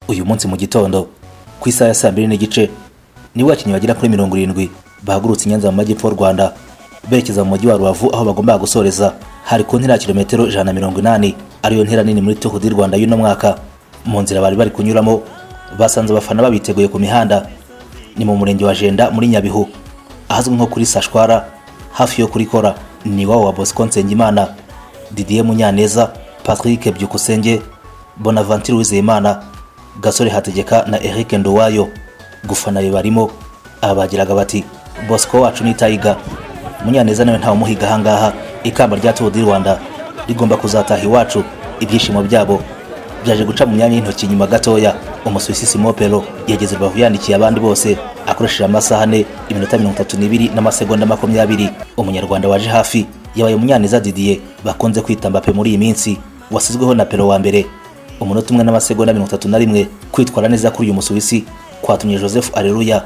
uyu munsi mu gitondo ku isaha ya saa mbiri n'igice nibo bakinnyi bagera kuri mirongo irindwi bahagurutse i nyanza mu majyepfo y'u rwanda berekeza mu mujyi wa rubavu aho bagombaga gusoreza hari ku ntera ya kilometero ijana na mirongo inani ariyo ntera nini muri tour du rwanda y'uno mwaka mu nzira bari bari kunyuramo basanze abafana babiteguye ku mihanda ni mu murenge wa jenda muri nyabihu ahazwi nko kuri sashwara hafi yo kuri kora ni iwabo wa bosco nsengimana didier munyaneza patrick byukusenge bonaventure uwizeyimana gasore hategeka na eric nduwayo gufana be barimo abagiraga bati bosco wacu ni tayiga munyaneza nawe ntawumuhiga ahangaha ikamba rya tour du rwanda rigomba kuzataha iwacu ibyishimo byabo byaje guca mu myanya y'intoki nyuma gatoya umusuwisi simopelo yageze rubavu yandikiye abandi bose akoresheje amasaha ane iminota mirongo itatu n'ibiri n'amasegonda makumyabiri umunyarwanda waje hafi yabaye munyaneza didier bakunze kwita mbape muri iyi minsi wasizweho na pelo wa mbere umunota umwe n'amasegonda mirongo itatu na rimwe kwitwara neza kuri uyu musuwisi kwatumye joseph areruya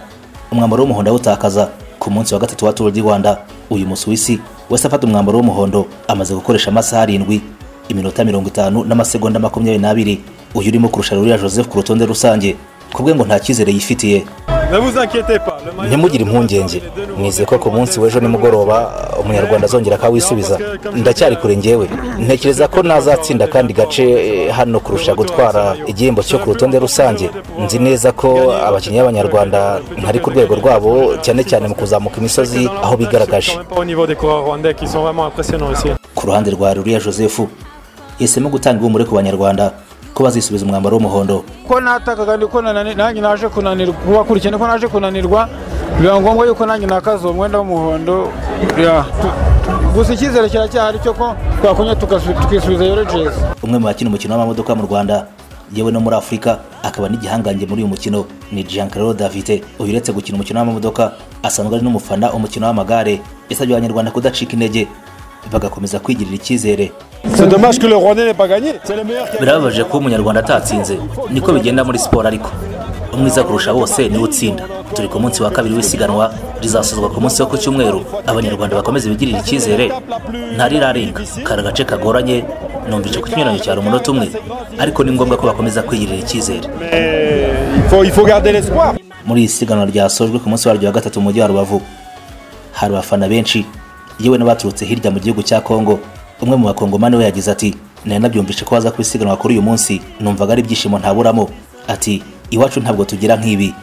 umwambaro w'umuhondo awutakaza ku munsi wa gatatu wa tour du rwanda uyu musuwisi wese afata umwambaro w'umuhondo amaze gukoresha amasaha arindwi iminota mirongo itanu n'amasegonda makumyabiri n'abiri uyu urimo kurusha ruriya joseph ku rutonde rusange ku bwe ngo nta cyizere yifitiye ntimugire impungenge mwize ko ku munsi w'ejo nimugoroba umunyarwanda azongera akawisubiza ndacyari kure ngewe ntekereza ko nazatsinda kandi gace eh, hano kurusha gutwara igihembo cyo ku rutonde rusange nzi neza ko abakinnyi b'abanyarwanda ntari ku rwego rwabo cyane cyane mu kuzamuka imisozi aho bigaragaje ku ruhande rwa ruriya joseph yahisemo gutanga ihumure ku banyarwanda ko bazisubiza umwambaro w'umuhondo ko natakaga ndi ko nanani- nanjye naje kunanirwa kubakurikirana ko naje kunanirwa biba ngombwa yuko nanjye nakaza uwo mwenda w'umuhondo ya. gusa icyizere kiracyahari cyo ko twakonya tukasu- tukisubiza yore jezi umwe mu bakina umukino w'amamodoka mu rwanda yewe no muri afurika akaba n'igihangange muri uyu mukino ni giancarlo davite uyu uretse gukina umukino w'amamodoka asanzwe ari n'umufana umukino w'amagare yasabye abanyarwanda kudacika intege bagakomeza kwigirira icyizere birababaje kuba umunyarwanda atatsinze niko bigenda muri siporo ariko umwiza kurusha bose niwe utsinda turi ku munsi wa kabiri w'isiganwa rizasozwa ku munsi wo ku cyumweru abanyarwanda bakomeze bigirire icyizere ntarirarenga kari agace kagoranye numvise ku kinyuranyo cyaro umunota umwe ariko ni ngombwa ko bakomeza kwigirira icyizere muri iri siganwa ryasojwe ku munsi waryo wa gatatu mu mujyi wa rubavu hari abafana benshi yewe n'abaturutse hirya mu gihugu cya kongo umwe mu bakongomani we yagize ati nari nabyumvise ko baza kwisiganwa kuri uyu munsi numvaga ari ibyishimo ntaburamo ati iwacu ntabwo tugira nk'ibi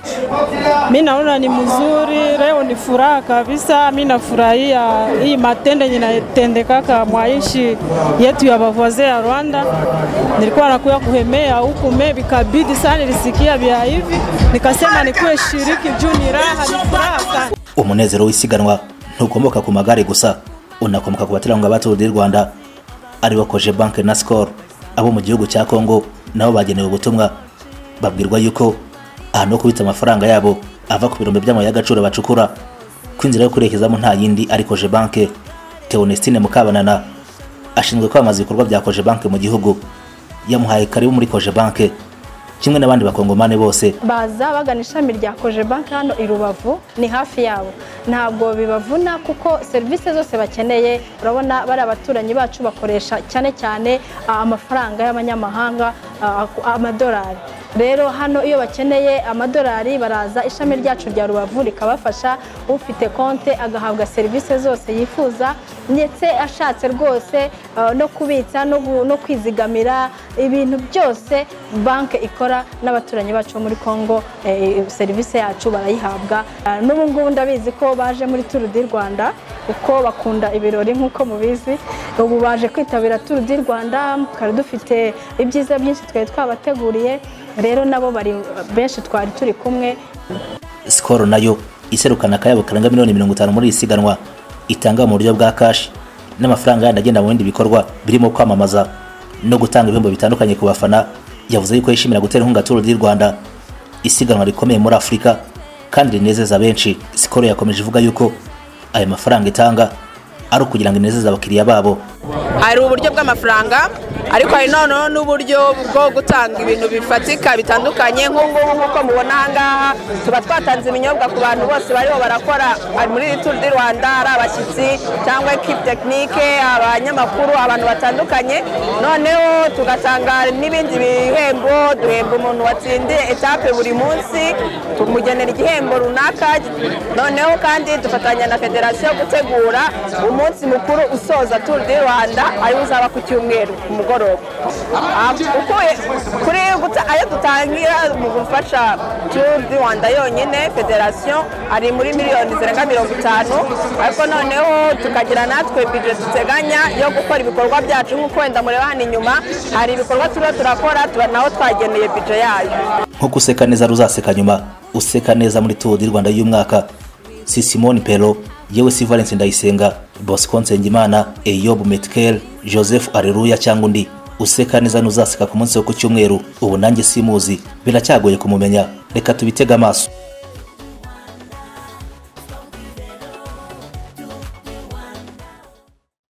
Mi naona ni mzuri, leo ni furaha kabisa. Mi nafurahia hii matendo yenye inatendekaka mwaishi yetu ya bavaze ya Rwanda. Nilikuwa nakuya kuhemea huku mebi kabidi sana, nilisikia vya hivi, nikasema nikuwe shiriki juu ni raha, ni furaha sana. umunezero w'isiganwa ntukomoka ku magare gusa unakomoka ku baterankunga ba tour du rwanda aribo koje banke na skol abo mu gihugu cya kongo nabo bagenewe ubutumwa babwirwa yuko ahantu ho kubitsa amafaranga yabo ava ku birombe by'amabuye y'agaciro bacukura ko inzira yo kurerekezamo nta yindi ari koje banke teonestine mukabanana ashinzwe kwamamaza ibikorwa bya koje banke mu gihugu yamuhaye karibu muri koje banke kimwe n'abandi bakongomane bose baza bagana ishami rya koje banki hano i rubavu ni hafi yabo ntabwo bibavuna kuko serivisi zose bakeneye urabona bari abaturanyi bacu bakoresha cyane cyane ah, amafaranga y'abanyamahanga ah, amadolari rero hano iyo bakeneye amadolari baraza ishami ryacu rya rubavu rikabafasha ufite konte agahabwa serivisi zose yifuza ndetse ashatse rwose ah, no kubitsa no gu- no kwizigamira ibintu byose banki ikora n'abaturanyi bacu bo muri congo eh, serivisi yacu barayihabwa Ah, n'ubu ngubu ndabizi ko baje muri turu di rwanda kuko bakunda ibirori nk'uko mubizi ubu baje kwitabira turu di rwanda twari dufite ibyiza byinshi twari twabateguriye rero nabo bari benshi twari turi kumwe sikoro nayo iserukana akayabo karanga miliyoni mirongo itanu muri iri siganwa itanga mu buryo bwa kashi n'amafaranga yandi agenda mu bindi bikorwa birimo kwamamaza no gutanga ibihembo bitandukanye ku bafana yavuze yuko yishimira gutera inkunga turu di rwanda isiganwa rikomeye muri afurika kandi rinezeza benshi sikoro yakomeje ivuga yuko ayo mafaranga itanga ari ukugira ngo inezeze abakiriya babo hari uburyo bw'amafaranga ariko hari noneho n'uburyo bwo gutanga ibintu bifatika bitandukanye nk'ubungubu nk'uko mubona ahangaha tuba twatanze ibinyobwa ku bantu bose bariho barakora muri iri turu di rwanda ari abashyitsi cyangwa ekipi tekinike abanyamakuru abantu batandukanye noneho tugatanga n'ibindi bihembo duhemba umuntu watsindiye etape buri munsi tumugenera igihembo runaka noneho kandi dufatanya na federasiyo gutegura umunsi mukuru usoza turu di rwanda ariwo uzaba ku cyumweru ku mugoroba Ah, ukuye- kuri guta- ayo dutangira mu gufasha turu di rwanda yonyine federasiyo ari muri miliyoni zirenga mirongo itanu ariko noneho tukagira natwe bije duteganya yo gukora ibikorwa byacu nk'uko wenda mureba hano inyuma hari ibikorwa turiho turakora tuba naho twageneye bije yayo nkuko useka neza ruzaseka nyuma useka neza muri tour du rwanda y'umwaka si simone pero yewe si valence ndayisenga bosco nsengimana eyob metkel joseph areruya cyangwa undi useka neza n'uzaseka ku munsi wo ku cyumweru ubu nanjye simuzi biracyagoye kumumenya reka tubitege amaso